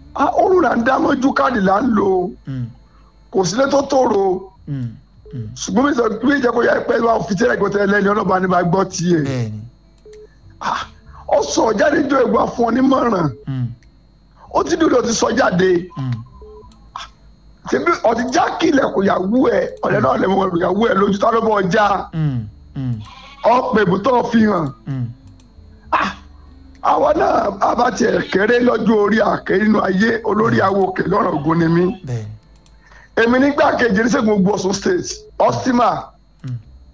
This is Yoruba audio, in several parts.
Ah, oorun là ń dá mọ́jú káàdì là ń lò ó. Mm, kò sílé tó tòrò mm, mm. ṣùgbọ́n mi sọ bí ìjẹ́ kó yá pé wà fi tẹ́lẹ̀ gbọ́tẹ́ lẹ́ni ọlọ́ba ní bá gbọ́ tiẹ̀. bẹ́ẹ̀ni Ah, ó sọ jáde jọ ìgbà fún ọ nímọ̀ràn Mm, ó ti dúró ti sọ jáde mm, tẹbi ọtí já kílẹ̀ kò yàwó ẹ̀ ọ̀rẹ́ náà lẹ́mọ̀ ọ̀rọ̀ yàwó ẹ̀ lójú tá ló bọ̀ já mm, mm, ọ̀pẹ̀ ìbùtọ́ fi hàn. mm. àwa náà abàtì kéré lọ́jọ́ orí àké nínú ayé olórí awo òkè lọ́rọ̀ ògùn ni mí. bẹ́ẹ̀ni èmi nígbà kejì ní sẹ́gun gbogbo Ọ̀ṣun state ọ́stímà. Mm.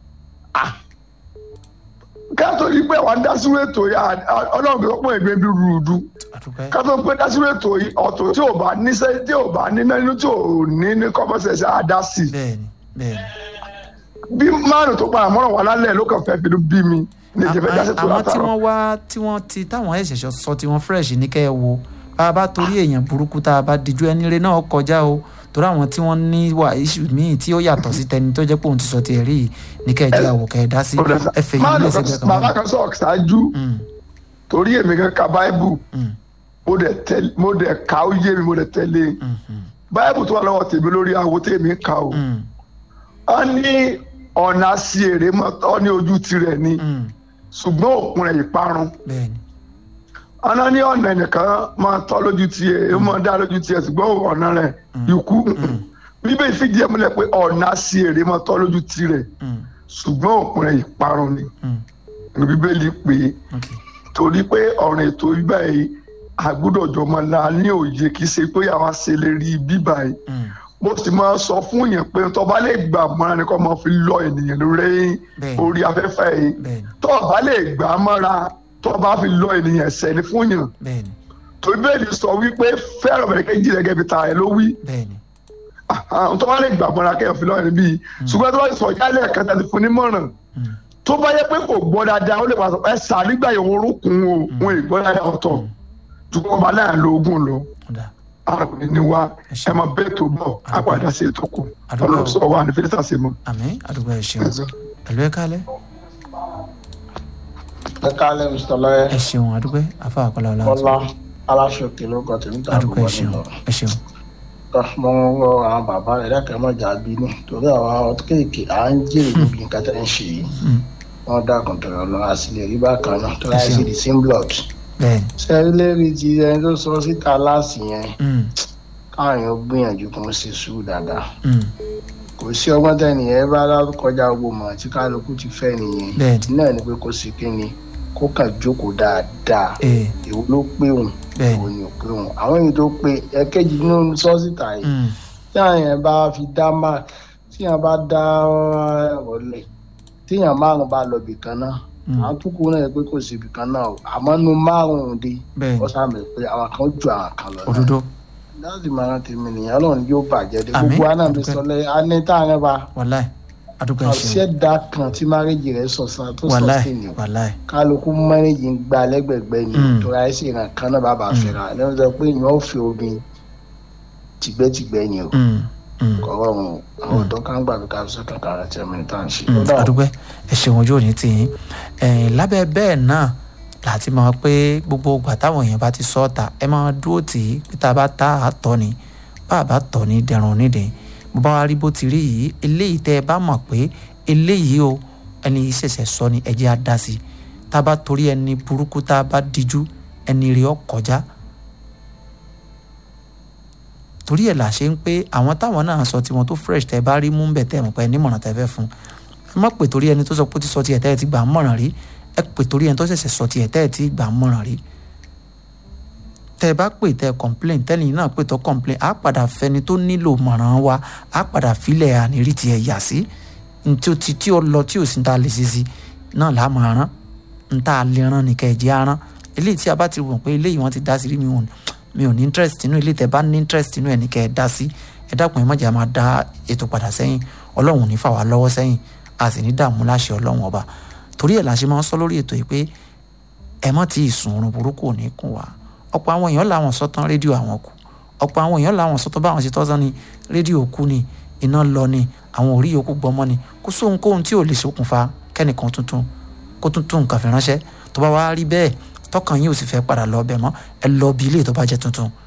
kátó yìí pé àwọn dásírò ètò yìí ọlọ́run tó pọ̀ ẹgbẹ́ bí rúdú àdúpẹ́ kátó pé dásírò ètò yìí ọ̀tọ̀ tí ò bá níṣẹ́ tí ò bá níná nínú tí ò ní ní kọ́mọ́sẹ̀sẹ̀ àdá sí i. bẹ́ẹ̀ni bẹ́ẹ̀ni. bí márùn tó padà mọ́ràn wà lálẹ́ ló kàn fẹ́ fi bí mi ní ìjẹ́fẹ́ dásí tó àwọn tí látàrọ. wọ́n wá tí wọ́n ti táwọn ẹ̀ṣẹ̀ṣẹ̀ sọ tí wọ́n fresh ní kẹ́ ẹ wo bá a bá torí èèyàn burúkú tá a bá dijú ẹni rẹ náà kọjá o torí àwọn tí wọ́n ní wà issue míì tí ó yàtọ̀ sí tẹni tó jẹ́ pé òun ti sọ tiẹ̀ rí yìí ní kẹ́ ẹ jẹ́ àwò kẹ́ ẹ dá sí ẹ fẹ́ yìí máàlù lẹ́sẹ̀ kan bẹ́ẹ̀ kan bàbá mọ́. kan sọ̀rọ̀ ṣáájú Mm, torí èmi kan ka báíbù mm, mo dẹ̀ tẹ̀lé mo dẹ̀ ka ó yé mi mo dẹ̀ tẹ̀lé mm, mm, báíbù tó wà lọ́wọ́ tèmi lórí awo tèmi ń ka o. mm, wọ́n ní ọ̀nà sí èrè mọ́tọ́ ní ojú tirẹ̀ ni mm. ṣùgbọ́n òkun rẹ̀ ìparun. bẹ́ẹ̀ni ọ̀nà ní ọ̀nà ẹnìkan máa tọ́ lójú tiẹ̀ ó máa dá lójú tiẹ̀ ṣùgbọ́n ọ̀nà rẹ̀ ikú. bíbélì fìdí ẹ̀ múlẹ̀ pé ọ̀nà sí èrè mọ́tọ́ lójú tirẹ̀ Mm, ṣùgbọ́n òkun rẹ̀ ìparun ni mm, ní bíbélì pé ok torí pé ọ̀rìn ètò bíbá yìí àgbúdọ̀jọ́ máa la ní òye kì í ṣe pé àwa ṣe lè rí bíbá yìí Mm, mo sì máa sọ fún yẹn pé tó bá lè gbà mọ́ra ni kó máa fi lọ ènìyàn lórí Bẹ́ẹ̀ni. orí afẹ́fẹ́ yìí bẹ́ẹ̀ni tó bá lè gbà mọ́ra tó bá fi lọ ènìyàn ẹ̀sẹ̀ ni fún yàn bẹ́ẹ̀ni torí bẹ́ẹ̀ ni sọ wípé fẹ́ràn bẹ̀rẹ̀ kejì rẹ̀ gẹ́gẹ́ bí ta ẹ̀ ló wí bẹ́ẹ̀ni àwọn tó bá lè gbà mọ́ra kẹ́yàn fi lọ ẹni bíi ṣùgbọ́n tó bá sọ jálẹ̀ kẹta ti fún nímọ̀ràn Mm, tó bá yẹ pé kò gbọ́ dáadáa ó lè máa sọ ẹ sà nígbà yẹn wọn orúkún o wọn ì gbọ́ dáadáa ọ̀tọ̀ ṣùgbọ́n ọba náà lo ogun lọ ọ̀dà arákùnrin ni wá ẹ máa bẹ́ẹ̀ tó bọ̀ àpàdà sí ètò kù Àdúgbò. ọlọ́run sọ wà ní fílítà sí mọ́. àmín àdúgbò ẹ ṣeun pẹ̀lú ẹ kálẹ̀ ẹ kálẹ̀ mr lọ́yẹ ẹ ṣeun àdúgbò afa àkọlà ọ̀la bọ́lá aláṣọkè ló kọ́ tèmi tàbí àdúgbò ẹ wọlé ṣeun lọ. ẹ ṣeun mo ń rọ àwọn bàbá rẹ̀ dákẹ́ mọ́jà bínú torí àwọn ọtí kéèké à ń jèrè níbi nǹkan tẹ́ ń ṣe yìí Mm, wọ́n dákun tọ̀rọ̀ lọ àsìlẹ̀ rí bákan náà tó láì Ẹ sí ṣeun. the same blood. bẹ́ẹ̀ni sẹ́rí lérí ti ẹni tó sọ síta láàsì yẹn Mm, káwọn èèyàn gbìyànjú kó ń ṣe sùúrù dáadáa mm, kò sí ọgbọ́n tẹ́nìyẹn bá kọjá gbogbo mọ̀ tí kálukú ti fẹ́ nìyẹn Bẹ́ẹ̀ni. náà ni pé kó sì kí ni kó kàn jókòó dáadáa ee èwo ló pé òun Bẹ́ẹ̀ni. èwo ni ò pé òun àwọn èyí tó pé ẹ̀kejì nínú sọ́sítà yìí Mm, tí àwọn yẹn bá fi dá mark tí yẹn bá dá ọ̀lẹ̀ tí yẹn márùn bá lọ bìkan náà Mm. àwọn tó kù náà yẹ pé kò sí bìkan náà o àmọ́ nu márùn-ún dé Bẹ́ẹ̀ni. ó sàmì pé àwọn kan ju àwọn kan lọ náà òdodo láti máa tèmi nìyẹn ọlọ́run yóò bàjẹ́ dé Àmín. gbogbo wa náà mi Àdúpẹ́. sọ lẹ́yìn a ní táwọn bá wàláì àdúgbò ẹ ṣeun àṣẹdá kan tí márèjì rẹ sọsán tó wàláì sọsìn ni o wàláì kálukú márèjì ń gba lẹ́gbẹ̀gbẹ́ ni Mm. tó ra ẹsẹ ìran kan náà bàbá fẹ́ra lẹ́nu sọ pé ìyẹn ò fi obìnrin tìgbẹ́tìgbẹ́ ni o Mm, mm. kọ̀ọ̀rọ̀ wọn o àwọn ọ̀dọ́ kan gbà pé ká fi sọ́kàn kan àti ẹ̀mí tá à ń ṣe. Mm, Ó dà o. àdúgbò ẹ ṣeun ojú òní tì yín ẹ̀yìn lábẹ́ bẹ́ẹ̀ náà láti mọ̀ pé gbogbo ìgbà táwọn èèyàn bá ti sọ ọ́ ta ẹ máa dúró tì í pé tá a bá ta àtọ̀ ni bá a bá tọ̀ ní dẹrùn nídìí bó bá wá rí bó ti rí yìí eléyìí tẹ́ ẹ bá mọ̀ pé eléyìí o ẹni yìí ṣẹ̀ṣẹ̀ sọ ni ẹ jẹ́ á dá sí i tá a bá torí ẹni burúkú tá a bá díjú ẹni rí ọ kọjá torí ẹ̀ là ṣe ń pé àwọn táwọn náà sọ tiwọn tó fresh tẹ́ ẹ bá rí mú bẹ̀ tẹ́ ẹ mọ̀ pé ẹ nímọ̀ràn tẹ́ ẹ fẹ́ fún ẹ má pè torí ẹni tó sọ pé ó ti sọ tiẹ̀ tẹ́ ẹ ti gbà á mọ̀ràn rí ẹ pè torí ẹni tó ṣẹ̀ṣẹ̀ sọ tiẹ̀ tẹ́ ẹ ti gbà á mọ̀ràn rí tẹ́ ẹ bá pè tẹ́ ẹ complain tẹ́lẹ̀ náà pè tó complain á padà fẹni tó nílò mọ̀ràn wa á padà filẹ̀ ànírí tiẹ̀ yà sí ntí ó ti tí ó lọ tí ò sí ní ta lè ṣe sí náà là á máa rán ní ta lè rán ní kẹ̀jẹ̀ á rán eléyìí tí a bá ti wọ̀n pé eléyìí wọ́n ti dá sí rí mi ò mi ò ní interest nínú eléyìí tẹ́ bá ní interest nínú ẹ̀ ní kẹ́ ẹ dá sí ẹ dákun ẹ má jẹ́ a máa dá ètò padà sẹ́yìn ọlọ́run ò ní fà wá lọ́wọ́ sẹ́yìn a sì ní dààmú láṣẹ ọlọ́run ọba torí ẹ̀ la ṣe máa ń sọ lórí ètò yìí pé ẹ má ti sùn oorun burúkú ò ní kún wa ọ̀pọ̀ àwọn èèyàn làwọn sọ tán rédíò àwọn kù ọ̀pọ̀ àwọn èèyàn làwọn sọ tán báwọn ṣe tọ́sán ni rédíò kú ni iná lọ ni àwọn orí yòókù gbọmọ ni kó sóhunkóhun tí ò lè ṣokùnfà kẹ́nìkan tuntun kó tuntun nǹkan fi ránṣẹ́ tó bá wá rí bẹ́ẹ̀ tọkàn yín ò sì fẹ́ padà lọ ọbẹ̀ mọ́ ẹ lọ bí ilé tó bá jẹ́ tuntun